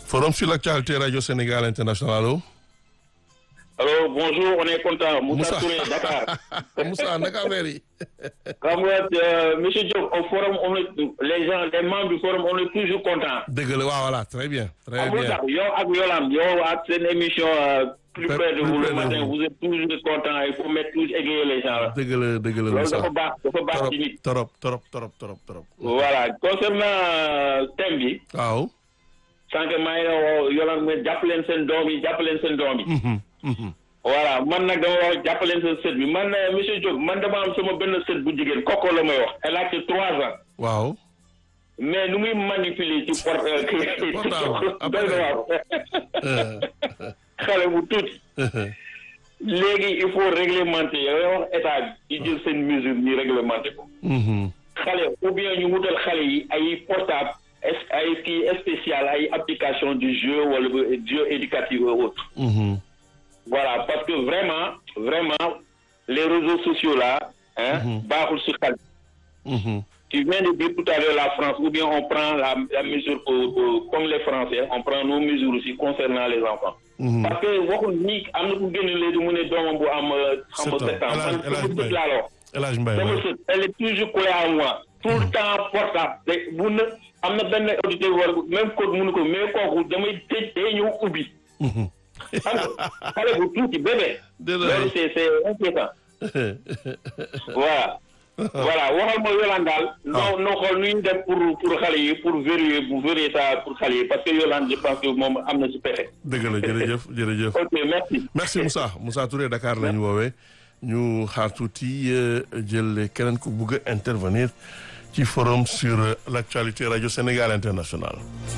Forum sur l'actualité Radio Sénégal International. Allô Alors, bonjour, on est content. Moussa, Moussa. Touré, Dakar. Moussa naka affaire yi Comme euh, Monsieur Diop, au forum, on est, les gens, les membres du forum, on est toujours contents. dëgg la waaw voilà très bien très Amul bien tax yow ak Yolande yow ak seen émission euh, plus Plus- près de plus vous près le de matin, vous. vous êtes toujours contents. Il faut mettre toujours égayer les gens là. dëgg la dëgg la Loolu Moussa dafa baax dafa baax trop ci nit. trop trop trop trop trop Voilà, concernant euh, thème bi, waaw sànq maa ngi woo Yolande mu ne jàpp leen seen doom yi jàpp leen seen doom yi. Mhm, mhm. voilà man nag dama wax jàpp leen seen sët bi man euh, monsieur Diop man dama am sama benn sët bu jigéen kooku la may wax. Elle a que trois ans. waaw mais nu muy manipuler ci port Portable, doy na waaw Euh, xale bu tuuti léegi il faut réglementer yow wax état bi di jël seen mesure ñu réglementer ko mhm, xale ou bien ñu wutal xale yi ay portable es- ay kii spécial ay application du jeu wala jeu éducatif ou autre mhm. voilà parce que vraiment vraiment les réseaux sociaux là hein Mhm. baaxul si xale Mhm. Tu viens de dire tout à l'heure la France, ou bien on prend la, la mesure pour, pour- comme les Français, on prend nos mesures aussi concernant les enfants. Mhm. Parce que waxul nii am na ku génn léegi mu ne doomam bu am euh, xam nga Sept ans. sept ans. El Hadj- Man El Hadj sama Mbaye. sët laa la wax. El Hadj Mbaye Sama waay. sët, elle est toujours collée à moi. tout le temps portable. te bu na am na benn auditeur war même code mënu ko mais kooku damay tëj day ñëw ubbi. Mhm. xam nga xale bu tuuti bébé. Désolé. loolu c'est c'est inquiétant. voilà. voilà waxal ma Yolande daal. noo noo xool nu ñu def pour pour xale yi pour verrouiller pour verrouiller ça pour xale yi parce que Yolande je pense que moom am na si pexe. dëgg la jërëjëf jërëjëf. ok merci. merci Moussa Moussa Touré Dakar la ñu woowee ñu xaar tuuti euh, jël keneen ku bugg a intervenir ci forum sur euh, l'actualité Radio Sénégal International.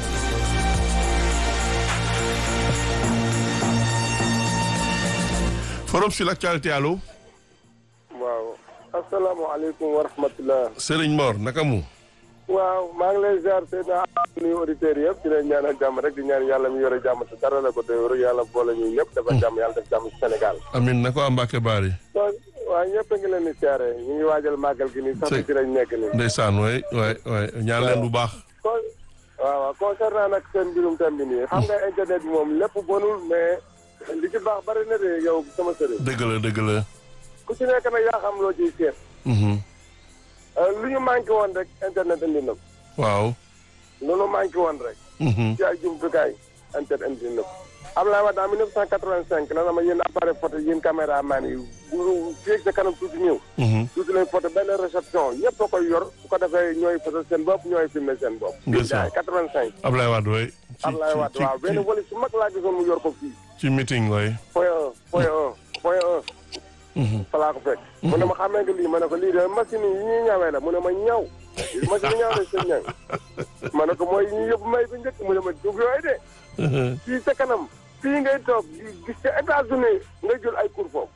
forum sur l'actualité allo waaw asalaamaaleykum wa rahmatulah. Serigne Mor naka mu. waaw maa ngi lay ziar seen nuyu auditeurs yëpp di leen ñaanal jàmm rek di ñaan yàlla mi yore jàmm te dara la ko doyoo yàlla boole ñu ñëpp dafa jàmm yàlla def jàmm ci Sénégal. Amin na ko am Mbacke Bari. donc waaw ñëpp a ngi leen di siyaare ñu ngi waajal màggal gi nii sax Sëñ- ci lañ nekk nii. ndeysaan waay waay waay ñaan leen bu baax. kon waaw waaw concernant nag seen mbirum thème bi nii xam nga internet bi moom lépp bonul mais li ci baax bari na de yow sama sëriñ. dëgg la dëgg la. ku ci nekk nag yaa xam loo ciy seet. Mhm. Euh, lu ñu manqué woon rek internet indi na ko. waaw. lu ñu manqué woon rek. Mhm. ci ay jumtukaay internet indi na ko. Abdoulaye Wade en 1985 la na ma yéen appareil photo yéen caméraman yi bu fii sa kanam tuuti ñëw. Mhm. tuuti lay photo benn réception ñëpp a koy yor su ko defee ñooy photo seen bopp ñooy filmer seen bopp. Ndeysaan. 85. Ablaye Wade waay. ci Abdoulaye Wade ci waaw ci benn wala su mag laa gisoon mu yor ko fii. ci meeting waay. point un point un point un. Mhm. fa laa ko fekk. mu ne ma xamee nga lii ma ne ko lii de machine yi ñuy ñawee la mu ne ma ñaw. machine yi ñaw la seen ñaw. ma ne ko mooy yi ñuy yóbbu may bu njëkk mu ne ma dugg yooyu de. fii sa kanam fii ngay toog di gis ca États-Unis nga jël ay cours foofu.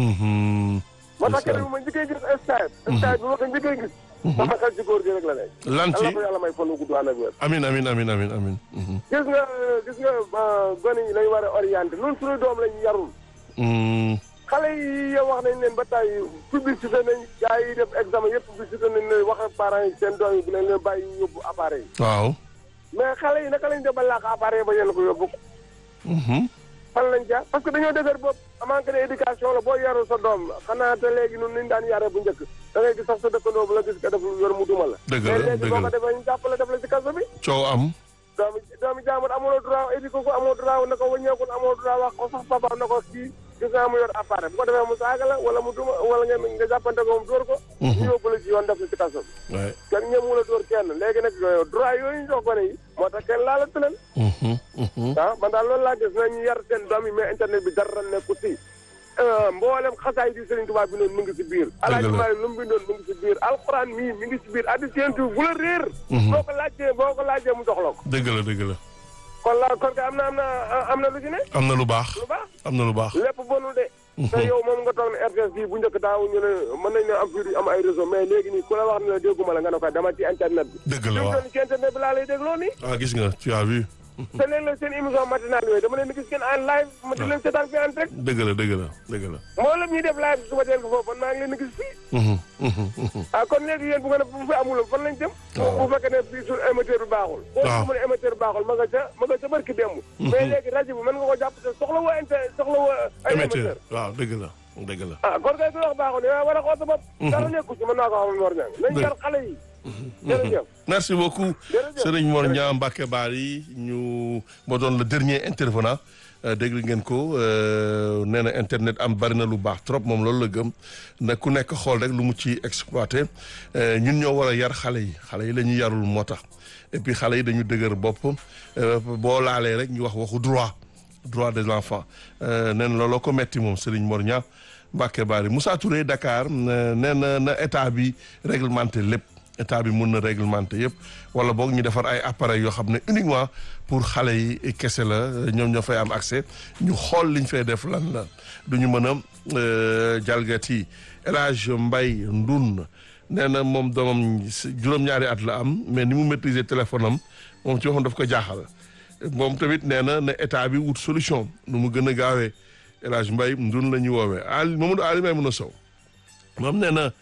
Mhm. moo tax kenn ma njëkkee gis Skype. Skype bi ma ko njëkkee gis. sama xel ci góor gi rek la nekk. lan ci yàlla ko yàlla may fan wu gudd ànd ak wér. amin amin amin amin amin. Mhm. gis nga gis nga euh, gone yi lañ war a orienté ñun suñu doom lañ yarul. Mhm. xale yi yow wax nañ leen ba tey publicité nañ gars yi def examen yëpp publicité nañ leen wax ak parents yi seen doom yi bu leen leen bàyyi ñu yóbbu appareil yi waaw. mais xale yi naka lañ def ba làkk appareil ba yéen ko yóbbu Mhm. fan lañ jaar parce que dañoo defar bopp manque d'éducation la boo yarul sa doom xanaa te léegi ñun niñ daan yaree bu njëkk da ngay gis sax sa dëkkandoo bu la gis nga def yor mu duma la Dëgg la, mais léegi dëgg boo la. ko defee ñu jàppale def la ci kaso bi coow am. doomi doomi jaamur amuloo droit éduqué ko amoo droit na ko wëññeekul amoo droit wax ko sax papa na ko kii gis naa mu yor appareil bu ko defee mu saaga la wala mu duma wala ngeen nga jàppante ko moom dóor ko ñu yóbbu la ci yoon def la ci kaso bi waay. kenn ñëmu la dóor kenn léegi nag yooyu droit yooyu ñu jox gone yi moo tax kenn laala tëleen Mhm. Mhm. ah man daal loolu laa gis na ñu yar seen doom yi mais internet bi dara nekku ci mboolem xasaay di Serigne Touba bi noonu mu ngi ci biir alaaji la. Maalik lu mu bindoon mu ngi ci biir alxuraan mii mi ngi ci biir addi séentu bu la réer boo ko laajtee boo ko laajtee mu jox la ko dëgg la dëgg la. kon la kon ka am na am na am na lu ci ne am na lu baax. lu baax am na lu baax. lépp bonul de te yow moom nga toog ne RTS bii bu njëkk daaw ñu ne mën nañ ne am fii am ay réseau mais léegi nii ku la wax ne la dégguma la nga ne ko dama ci internet bi dëgg la li mu waaw. doon ci internet bi laa lay dégloo nii ah gis nga tu as vu. te léeg-léeg seen émission matinale yooyu dama leen di gis ngeen en live ma di leen seetaan fi en direct dëgg la dëgg la dëgg la. moo la ñuy def live suba teel ko foofu man maa ngi leen di gis fii Mhm, mhm, mhm. ah kon léegi yéen bu nga ne bu fi amul fan lañ jëm waaw. bu fekkee ne fii suñu émetteur bi baaxul boo waaw. mu ne émetteur bi baaxul ma nga ca ma nga ca barki démb mais léegi rajo bi mën nga ko jàpp te soxla woo inter soxla woo ay émetteur émetteur waaw dëgg la dëgg la. ah kon kay ku wax baaxul yow war a xool sa bopp dara nekku ci mën naa ko xamal Mor Niang nañ Dëgg. yar xale yi jërëjëf merci beaucoup Jërëjëf. Serigne Mor Niang Mbacke Bari ñu moo doon le dernier intervenant euh, dégg ngeen ko euh, nee na internet am bari na lu baax trop moom loolu la gëm na ku nekk xool rek lu mu ci exploité euh, ñun ñoo war a yar xale yi xale yi la ñuy yarul moo tax et puis xale yi dañu dëgër bopp euh, boo laalee rek ñu wax waxu droit droit des enfants euh, nee na looloo ko metti moom Serigne Mor Niang Mbacke Bari Moussa Touré Dakar euh, nee na na état bi réglementé lépp état bi mun na réglementé yëpp wala boog ñu defar ay appareils yoo xam ne uniquement pour xale yi kese la ñoom ñoo fay am accès ñu xool liñ fay def lan la du ñu mën a euh, jalgati El Hadj Mbaye Ndun nee na moom doomam si- juróom-ñaari at la am mais ni mu maîtriser téléphone am moom ci waxam daf ko jaaxal moom tamit nee na ne état bi wut solution nu mu gën a gaawee El Hadj Mbaye Ndun la ñuy woowee Ali Mamadou Ali may mën a sow moom nee na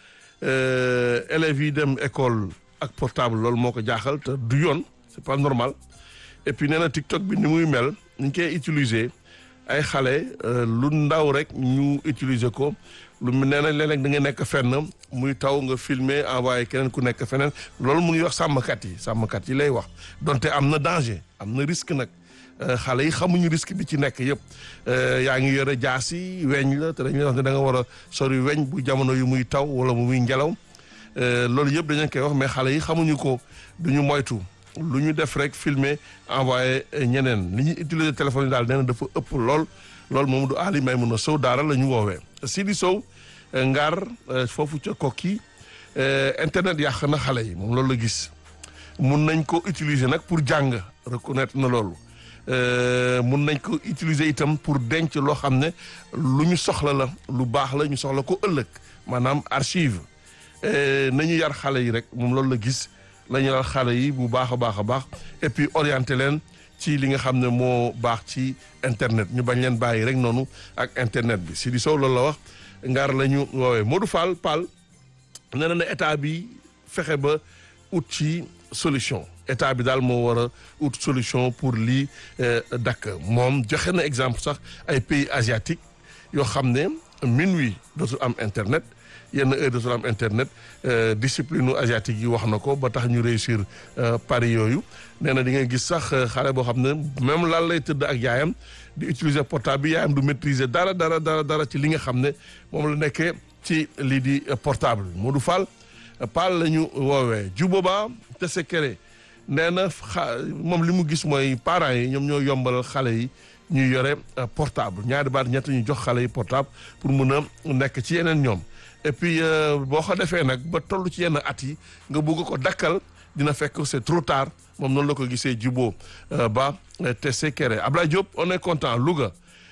euh, élèves yi dem école ak portable loolu moo ko jaaxal te du yoon c'est pas normal et puis nee na TikTok bi ni muy mel ni ñu koy utiliser ay xale euh, lu ndaw rek ñu utiliser ko lu mu nee na léeg-léeg da nga nekk fenn muy taw nga filmer envoyé keneen ku nekk feneen loolu mu ngi wax sàmmkat yi sàmmkat yi lay wax donte am na danger am na risque nag Euh, xale yi xamuñu risque bi ci nekk yëpp Euh, yaa ngi yore jaas yi weñ la te dañuy wax ne da nga war a sori weñ bu jamono yu muy taw wala mu muy ngelaw Euh, loolu yëpp dañu koy wax mais xale yi xamuñu ko duñu moytu lu ñu def rek filmer envoyé euh, ñeneen li ñuy utiliser téléphone yi daal nee na dafa ëpp lool loolu moom du Ali may mun a sow daara la ñu woowee Sidi Sow euh, Ngar euh, foofu ca kokki euh, internet yàq na xale yi moom loolu la gis mun nañ ko utiliser nag pour jàng reconnaître na loolu Euh, mun nañ ko utiliser itam pour denc loo xam ne lu ñu soxla la lu baax la ñu soxla ko ëllëg maanaam archive Euh, nañu yar xale yi rek moom loolu la gis la ñu yar xale yi bu baax a baax a baax et puis orienté leen ci li nga xam ne moo baax ci internet ñu bañ leen bàyyi rek noonu ak internet bi Sidi Sow loolu la wax ngaar la ñu woowee Modou Fall Fall nee na ne état bi fexe ba ut ci solution état bi daal moo war a ut solution pour lii euh, dakk moom joxe na exemple sax ay pays asiatiques yoo xam ne minuit dootul am internet yenn heure dootul am internet euh, discipline asiatique yi wax na ko ba tax ñu réussir euh, pari yooyu nee na di nga gis sax euh, xale boo xam ne même lan lay tëdd ak yaayam di utiliser portable bi yaayam du maîtriser dara dara dara dara ci li nga xam ne moom la nekkee ci lii di euh, portable bi Modou Fall Paal la ñu woowee Juboba te sekere nee na xa moom li mu gis mooy parents yi ñoom ñoo yombalal xale yi ñuy yore euh, portable ñaari baat ñett ñu jox xale yi portable pour mun a nekk ci yeneen ñoom et puis euh, boo ko defee nag ba toll ci yenn at yi nga bugg ko dakkal dina fekk c'est trop tard moom noonu la ko gisee Jubo euh, ba euh, te sekere Ablaye Diop on est content Louga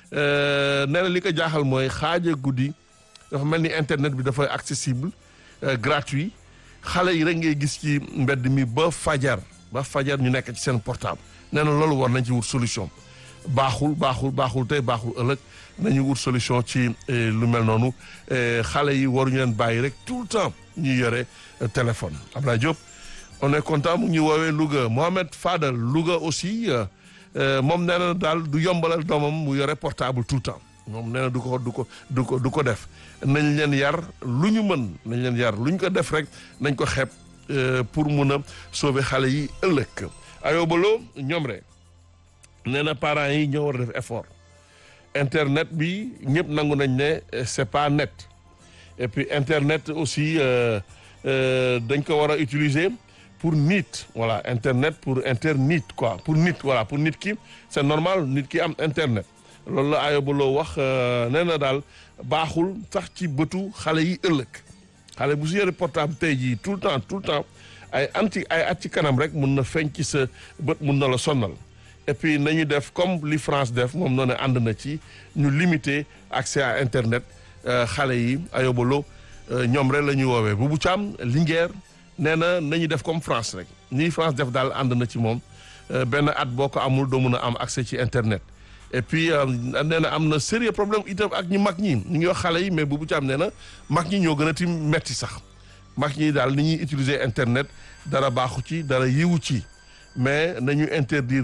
euh, nee na li ko jaaxal mooy xaaja guddi dafa mel ni internet bi dafay accessible euh, gratuit xale yi rek ngay gis ci mbedd mi ba fajar ba fajar ñu nekk ci seen portable nee na loolu war nañ ci wut solution baaxul baaxul baaxul tey baaxul ëllëg nañu wut solution ci eh, lu mel noonu eh, xale yi waruñu leen bàyyi rek tout le temps ñuy yore euh, téléphone Abdoulaye Diop on est content mu ngi woowee Louga Mohamed Fadal Louga aussi euh, euh, moom nee na daal du yombalal doomam mu yore portable tout le temps moom nee na du ko du ko du ko du ko def nañ leen yar lu ñu mën nañ leen yar lu ñu ko def rek nañ ko xeeb euh, pour mun a sauver xale yi ëllëg ayobaloo ñoom rek nee na parents yi ñoo war a def effort internet bi ñëpp nangu nañ ne euh, c'est pas net et puis internet aussi euh, euh, dañ ko war a utiliser pour nit voilà internet pour internet quoi pour nit voilà pour nit ki c'est normal nit ki am internet loolu la ayobaloo wax nee na daal baaxul sax ci bëtu xale yi ëllëg xale bu si yore portable tey jii tout le temps tout le temps ay anti ay at ci kanam rek mun na feeñ ci sa bët mun na la sonnal et puis nañu def comme li France def moom noonu ànd na ci ñu limiter accès à internet xale yi ayobaloo ñoom rek la ñuy woowee Boubou Thiam Linguère nee na nañu def comme France rek nii France def daal ànd na ci moom benn at boo ko amul doo mun a am accès ci internet et puis nee na am na sérieux problème itam ak ñi mag ñi ñu ngi wax xale yi mais bu bu ci am nee na mag ñi ñoo gën a ti metti sax mag ñi daal ni ñuy utiliser internet dara baaxu ci dara yiwu ci mais nañu interdire